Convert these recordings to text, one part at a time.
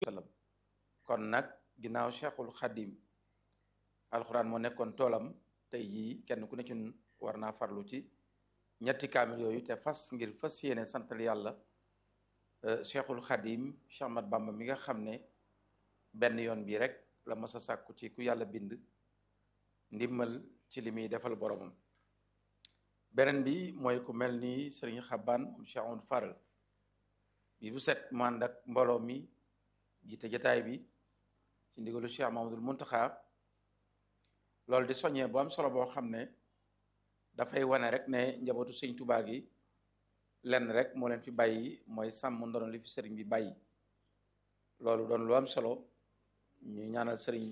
sallam kon nag ginnaaw cheikhul xadim alxuraan moo nekkoon toolam tey jii kenn ku ne ci war naa farlu ci ñetti kaamil yooyu te fas ngir fas yéene santal yàlla cheikhul xadim Cheikh Ahmad Bamba mi nga xam ne benn yoon bi rek la mas a sàkku ci ku yàlla bind ndimmal ci li muy defal boromam beneen bi mooy ku mel ni sëriñ xaban moom Cheikh Amadou Faral bi bu set mu ànd ak mbooloo mi jiite jataay bi ci ndigalu Cheikh Mamadul Muntaxa loolu di soññee bu am solo boo xam ne dafay wane rek ne njabootu sëñ Tuubaa gi lenn rek moo leen fi bàyyi mooy sàmm ndono li fi sëriñ bi bàyyi loolu doon lu am solo ñu ñaanal sëriñ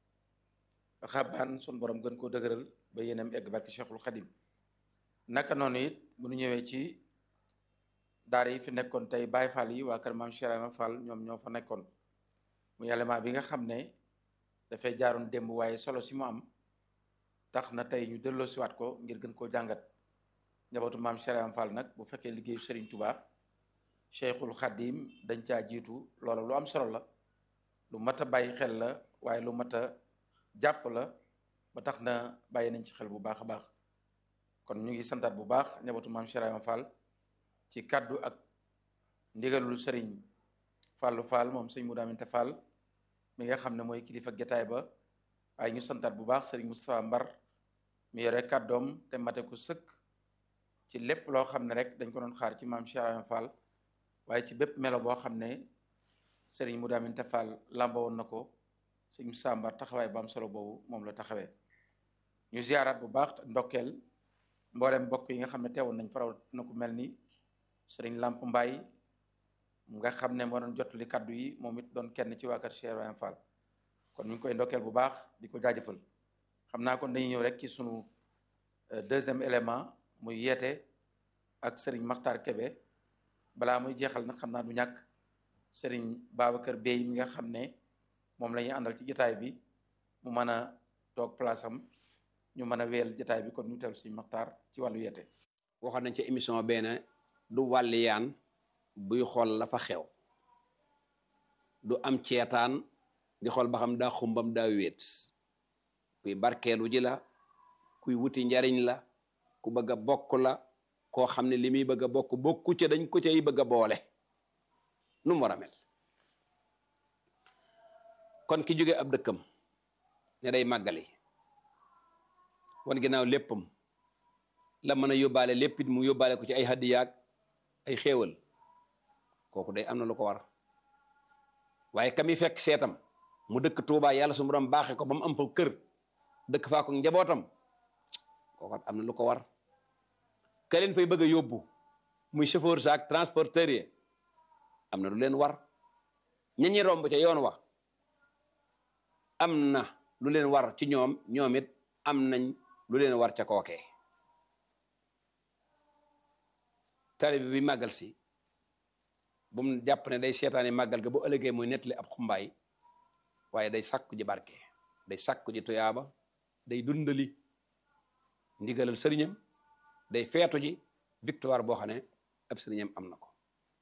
xaban sun borom gën koo dëgëral ba yéenam egg barki Cheikhul Xadim naka noonu it bu ñu ñëwee ci daara yi fi nekkoon tey Baay Fall yi waa kër maam Cheikh Ibrahima Fall ñoom ñoo fa nekkoon mu élément bi nga xam ne dafay jaaroon démb waaye solo si mu am tax na tey ñu delloo siwaat ko ngir gën koo jàngat njabootu maam Cheikh Ibrahima Fall nag bu fekkee liggéeyu Serigne Touba Cheikhul Khadim dañ caa jiitu loola lu am solo la lu mat a bàyyi xel la waaye lu mat a jàpp la ba tax na bàyyi nañ ci xel bu baax a baax kon ñu ngi santaat bu baax njabootu maam Cheikh Ibrahima Fall ci kaddu ak ndigalul Serigne Fallou Fall moom sëñ Moudou Aminta Fall mi nga xam ne mooy kilifa getaay ba waaye ñu santaat bu baax Serigne Moustapha Mbar mi yore kàddoom te mate ko sëkk ci lépp loo xam ne rek dañ ko doon xaar ci maam Cheikh Ibrahima Fall waaye ci bépp melo boo xam ne Serigne Moudou Aminta Fall lamba woon na ko sëñ Moustapha Mbar taxawaay ba am solo boobu moom la taxawee ñu ziaraat bu baax ndokkeel mboolem mbokk yi nga xam ne teewoon nañ faraw na ku mel ni Serigne Lamp Mbaye nga xam ne moo doon jotali kaddu yi moom it doon kenn ci waa kër Cheikh Ibrahima Fall kon ñu ngi koy ndokkeel bu baax di ko jaajëfal xam naa kon dañuy ñëw rek ci sunu deuxième élément muy yeete ak Serigne Makhtar Kebe balaa muy jeexal nag xam naa du ñàkk Serigne Babacar Bey mi nga xam ne moom la ñuy àndal ci jotaay bi mu mën a toog place am ñu mën a wéyal jotaay bi kon ñu teewlu Serigne Makhtar ci wàllu yeete. waxoon nañ ci émission benn du wàlli yaan buy xool la fa xew du am ceetaan di xool ba xam daa xumbam daa wéet kuy barkeelu ji la kuy wuti njariñ la ku bëgg a bokk la koo xam ne li muy bëgg a bokk bokku ca dañ ko cay bëgg a boole nu mu war a mel kon ki jóge ab dëkkam ne day màggali wan ginnaaw léppam la mën a yóbbaale lépp it mu yóbbaale ko ci ay hadiyaak ay xéewal kooku day am na lu ko war waaye kami fekk seetam mu dëkk Tuubaa yàlla su borom baaxee ko ba mu am fa kër dëkk faa ko njabootam kooku am na lu ko war ka leen fay bëgg a yóbbu muy chauffeur saak transporteur yi am na lu leen war ña ñi romb ca yoon wax am na lu leen war ci ñoom ñoom it am nañ lu leen war ca kookee taalibe bi màggal si bu mu jàpp ne day seetaani màggal ga bu ëllëgee muy nettali ab xumbaay waaye day sàkku ji barke day sàkku ji tuyaaba day dundali ndigalal sëriñam day feetu ji victoire boo xam ne ab sëriñam am na ko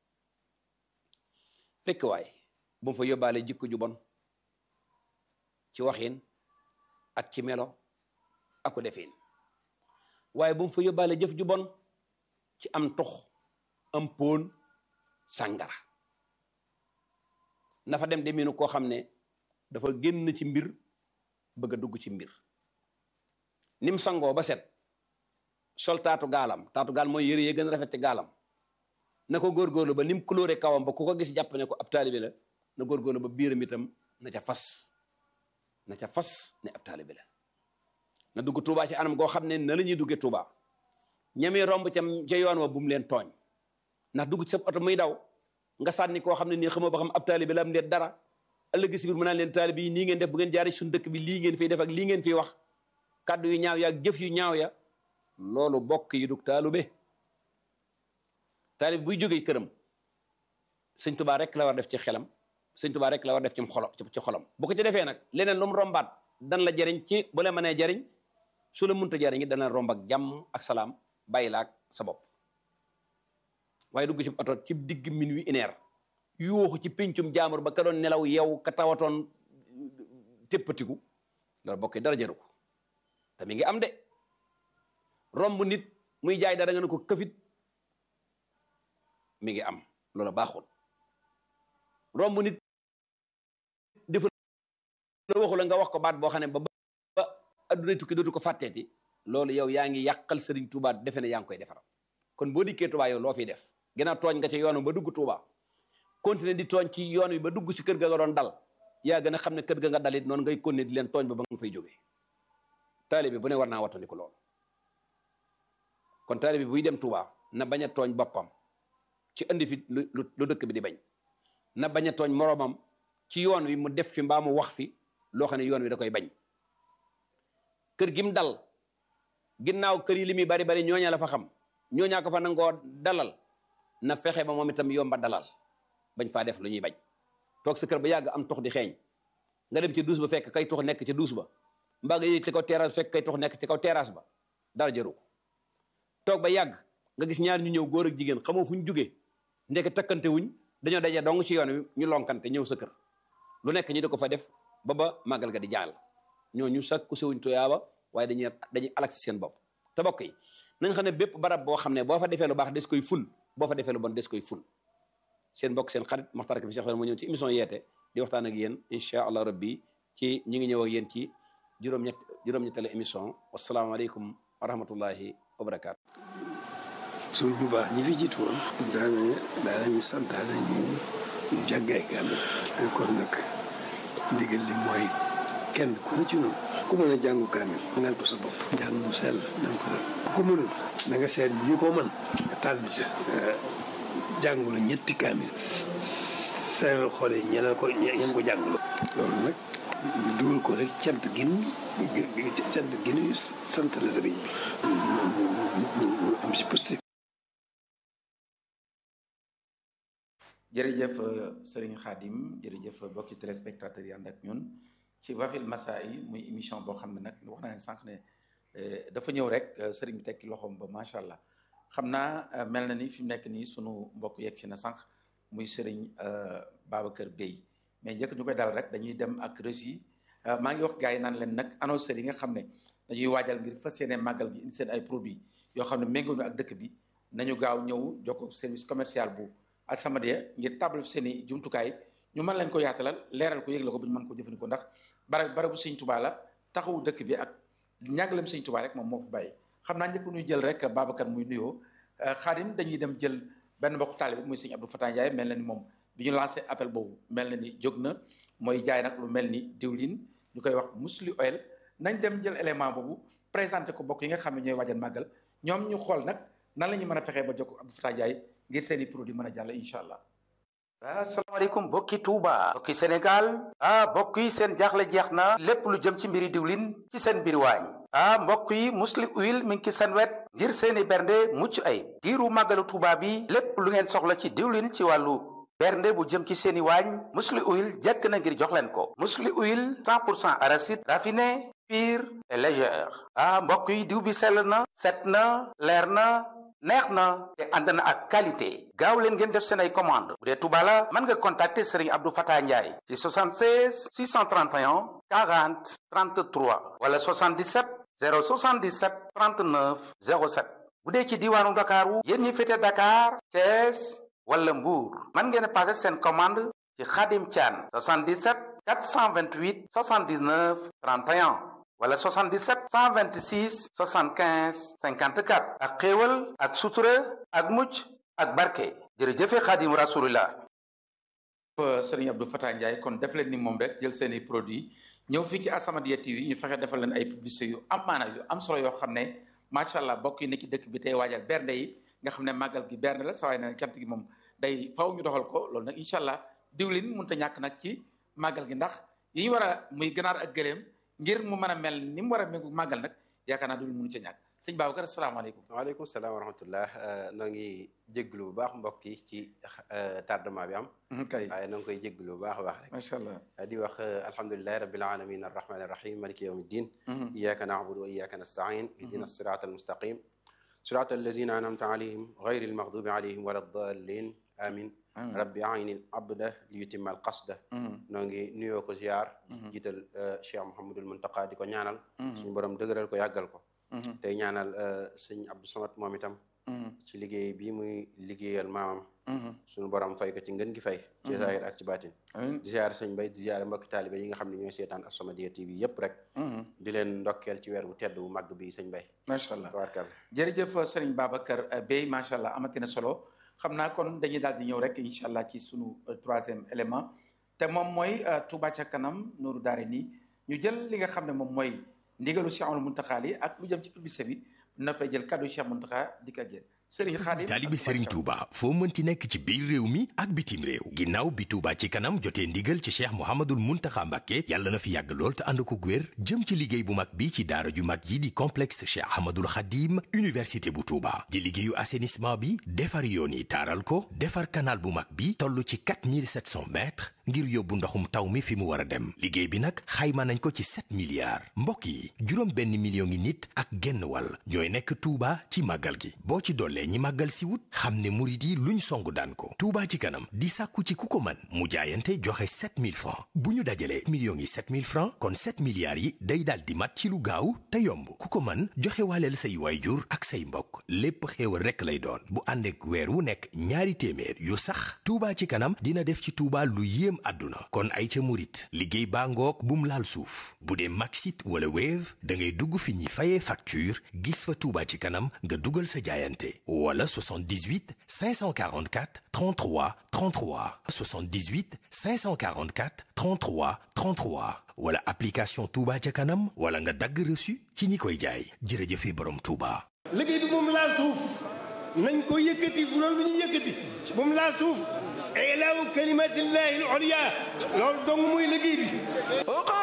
rekk waay bu mu fa yóbbaale jikko ju bon ci waxin ak ci melo aku defin waaye bu mu fa yóbbaale jëf ju bon ci am tux am póon sàngara na fa dem deminu koo xam ne dafa génn ci mbir bëgg a dugg ci mbir nim sangoo ba set sol taatu gaalam taatu gaal mooy yëre yi gën a rafet ci gaalam na ko góorgóorlu ba nim couleur kawam ba ku ko gis jàpp ne ko ab taalibe la na góorgóorlu ba biiram itam na ca fas na ca fas ne ab taalibe la na dugg Tuubaa ci anam goo xam ne na la ñuy duggee Tuubaa ñamee romb ca ca yoon wa bu mu leen tooñ ndax dugg ci sa oto muy daw nga sànni koo xam ne nii xamoo ba xam ab taalibe la am ndeet dara ëllëg si biir mu naan leen taalibe yi nii ngeen def bu ngeen jaaree suñu dëkk bi lii ngeen fiy def ak lii ngeen fiy wax kàddu yu ñaaw ya ak jëf yu ñaaw ya loolu bokk yi dug taalube taalibe buy jógee këram sëñ Tuubaa rek la war def ci xelam sëñ Tuubaa rek la war def ci xolam ci xolam bu ko ci defee nag leneen lu mu rombaat dan la jariñ ci bu la mënee jariñ su la munta jariñ it dana romb ak jàmm ak salaam bàyyi la ak sa bopp waaye dugg ci oto ci digg minuit une heure yuuxu ci péncum jaamur ba ka doon nelaw yow ka tawatoon téppatiku loolu bokk dara jaru ko te mi ngi am de romb nit muy jaay dara nga ne ko këfit mi ngi am loolu baaxul romb nit defu la waxu la nga wax ko baat boo xam ne ba ba adduna tukki dootu ko fàtteeti loolu yow yaa ngi yàqal Sëriñ Tuubaa defe ne yaa ngi koy defaral kon boo dikkee Tuubaa yow loo fiy def ginnaaw tooñ nga ci yoonu ba dugg Tuubaa continuer di tooñ ci yoon wi ba dugg ci kër ga nga doon dal yaa gën a xam ne kër ga nga dalit noonu ngay continuer di leen tooñ ba ba nga fay jógee taalibe bu ne war naa wattandiku loolu kon taalibe buy dem Tuubaa na bañ a tooñ boppam ci indi fi lu lu dëkk bi di bañ na bañ a tooñ moroomam ci yoon wi mu def fi mbaa mu wax fi loo xam ne yoon wi da koy bañ kër gi mu dal ginnaaw kër yi li muy bari bari ñooña la fa xam ñooñaa ko fa nangoo dalal na fexe ba moom itam yomba dalal bañ faa def lu ñuy bañ toog sa kër ba yàgg am tux di xeeñ nga dem ci duus ba fekk kay tux nekk ci duus ba mbaa nga yéeg ci kaw terrasse fekk kay tux nekk ci kaw terrasse ba dara jëru ko toog ba yàgg nga gis ñaar ñu ñëw góor ak jigéen xamoo fu ñu jugee ndeke takkante wuñ dañoo daje dong ci yoon wi ñu lonkante ñëw sa kër lu nekk ñu di ko fa def ba ba màggal ga di jàll ñooñu sakku sewuñ tuyaaba waaye dañuy dañuy alak si seen bopp te bokk yi na nga xam ne bépp barab boo xam ne boo fa defee lu baax des koy ful boo fa defee lu bon des koy ful seen bokk seen xarit Maxtar bi Cheikh moo ñëw ci émission yeete di waxtaan ak yéen incha allah rabbi ci ñu ngi ñëw ak yéen ci juróom-ñett juróom-ñetteelu émission wasalaamaaleykum wa rahmatullahi wa barakaatu. suñ bu baax ñi fi jiitu woon daana daanañu santaane ñu ñu jàngay kàddu kon nag ndigal li mooy kenn ku ne ci noonu ku mën a jàngu kaamil ngal ko sa bopp jàng mu sell na nga ko def ku mënul na nga seet ñu ko mën nga tàll ca jàngu la ñetti kaamil seeral xool yi ñeneen ko ñeen ko jàngulu loolu nag ñu dugal ko rek cant gin cant gin sant la sëriñ bi ñu am si positif jërëjëf sëriñ Khadim jërëjëf bokki téléspectateurs yi ànd ak ñun ci Wafil Masaa'i muy émission boo xam ne nag wax naa ne sànq ne dafa ñëw rek sëriñ bi tekki loxoom ba macha allah xam naa mel na ni fi mu nekk nii sunu mbokk yegg si na sànq muy sëriñ Babacar Bey mais njëkk ñu koy dal rek dañuy dem ak régie maa ngi wax gars yi naan leen nag annonceurs yi nga xam ne dañuy waajal ngir fas yéene màggal gi indi seen ay produits yoo xam ne méngoo ñu ak dëkk bi nañu gaaw ñëw jokko service commercial bu As-Samadiyya ngir table fi seen i jumtukaay ñu mën lañ ko yaatalal leeral ko yëgle ko bu ñu mën ko jëfandikoo ndax bara barabu sëñ Tuubaa la taxawu dëkk bi ak ñàggalem sëñ Tuubaa rek moom moo ko fi bàyyi xam naa ñëpp ñuy jël rek Babacar muy nuyoo Xaadim dañuy dem jël benn mbokk taalibe muy sëñ Abdou Fatah Ndiaye mel na ni moom bi ñu lancé appel boobu mel na ni jóg na mooy jaay nag lu mel ni diwlin ñu koy wax musli oil nañ dem jël élément boobu présenté ko bokk yi nga xam ne ñooy waajal màggal ñoom ñu xool nag nan la ñu mën a fexee ba jokk Abdou Fatah Ndiaye ngir seen i produit mën a jàll incha allah asalaamaaleykum bokki Touba bokki Sénégal ah mbokk yi seen jaaxle jeex na lépp lu jëm ci mbiri diwlin ci seen mbiri waañ ah mbokk yi musli huile mi ngi ci seen wet ngir seeni bernde mucc ay diiru màggalu Touba bi lépp lu ngeen soxla ci diwlin ci wàllu bernde bu jëm ci seeni waañ musli huile jekk na ngir jox leen ko musli huile 100 pour cent arachide raffiné pur et légère ah mbokk yi diw bi sell na set na leer na neex na te ànd na ak qualité gaaw leen ngeen def seen ay commande bu dee Touba la mën nga contacter Serigne Abdou Fatah Ndiaye ci 76 631 40 33 wala 77 077 39 07 bu dee ci diwaanu Ndakaaru yéen ñi féete Dakar Thiès wala Mbour mën ngeen a passé seen commande ci Khadim Thian 77 428 79 31 wala 77 126 75 54 ak xéewal ak sutura ak mucc ak barke jërëjëfe xaadim rasulillah sëriñ Abdou Fatah Ndiaye kon def leen ni moom rek jël seeni produit ñëw fii ci As-Samadiyya TV ñu fexe defal leen ay publicité yu am maanaam yu am solo yoo xam ne macha allah bokk yi nekk ci dëkk bi tey waajal bernde yi nga xam ne màggal gi bernde la sa waay ne cant gi moom day faw ñu doxal ko loolu nag incha allah diwlin mënut a ñàkk nag ci màggal gi ndax yi ñu war a muy ganaar ak gëléem ngir mu mën a mel ni mu war a méngu màggal nag yaakaar naa du mënu ca ñàkk sëñ Babacar asalaamaaleykum waaleykum salaam wa rahmatullah noo ngi jégglu bu baax mbokk yi ci tardement bi am kay waaye noo ngi koy jégglu bu baax a baax rek macha allah di wax alhamdulilahi rabbil alamin arrahmani arrahim maliki yawmi ddin iyaka na'budu wa iyaka nasta'in ihdina sirata almustaqim sirata allazina an'amta alayhim ghayri almaghdubi alayhim wala ddallin amin rabbi aynil abda li yutimmal qasda noo ngi nuyoo ko ziar jiital Cheikh Mouhamadul Muntaqa di ko ñaanal suñu borom dëgëral ko yàggal ko tey ñaanal sëñ Abdou Samad moom itam ci liggéey bi muy liggéeyal maamam suñu borom fay ko ci ngën gi fay ci zahir ak ci baatin di ziar sëñ Bay di ziar mbokki taalibe yi nga xam ne ñooy seetaan As-Samadiyya TV yëpp rek di leen ndokkeel ci weer bu tedd bu màgg bi sëñ Bay macha allah tabarkalla jërëjëf sëriñ Babacar Bey macha allah amati na solo xam naa kon dañuy daal di ñëw rek incha allah ci sunu troisième élément te moom mooy Touba ca kanam Nourou Darayni ñu jël li nga xam ne moom mooy ndigalu Cheikh Amadou Mountakha yi ak lu jëm ci publicité bi noppee jël kaddu Cheikh Mountakha di ko jël Serigne Khadim taalibi Serigne Touba foo mënti nekk ci biir réew mi ak bitim réew ginnaaw bi Touba ci kanam jotee ndigal ci Cheikh Mouhamadul Mountakha Mbacké yàlla na fi yàgg lool te ànd ko wér jëm ci liggéey bu mag bi ci daara ju mag yi di complexe Cheikh Ahmadul Khadim université bu Touba di liggéeyu assainissement bi defar yoon yi taaral ko defar canal bu mag bi toll ci 4700 mètres ngir yóbbu ndoxum taw mi fi mu war a dem liggéey bi nag xayma nañ ko ci 7 milliards mbokk yi juróom benn million ngi nit ak genn wàll ñooy nekk Touba ci màggal gi boo ci dollee ñi màggal si wut xam ne murit yi luñ songu daan ko Touba ci kanam di sàkku ci ku ko man mu jaayante joxe 7000 francs bu ñu dajalee millions yi 7000 francs kon 7 milliards yi day daal di mat ci lu gaaw te yomb ku ko man joxe waaleel say waayjur ak say mbokk lépp xéewal rekk lay doon bu ànd ak weer wu nekk ñaari téeméer yu sax Touba ci kanam dina def ci Touba lu yéem àdduna kon ay ca murit liggéey baa ngoog bum laal suuf bu dee Maxit wala Wave da ngay dugg fi ñuy fayee facture gis fa Touba ci kanam nga dugal sa jaayante wala 78 544 33 33 78 544 33 33 wala application Touba ca kanam wala nga dagg reçu ci ñi koy jaay jërëjëfe borom Touba. liggéey bi moom laal suuf nañ ko yëkkati bu doon lu ñu yëkkati moom laal suuf ilaahu kalimatillahi al-ulya loolu dong muy liggéey bi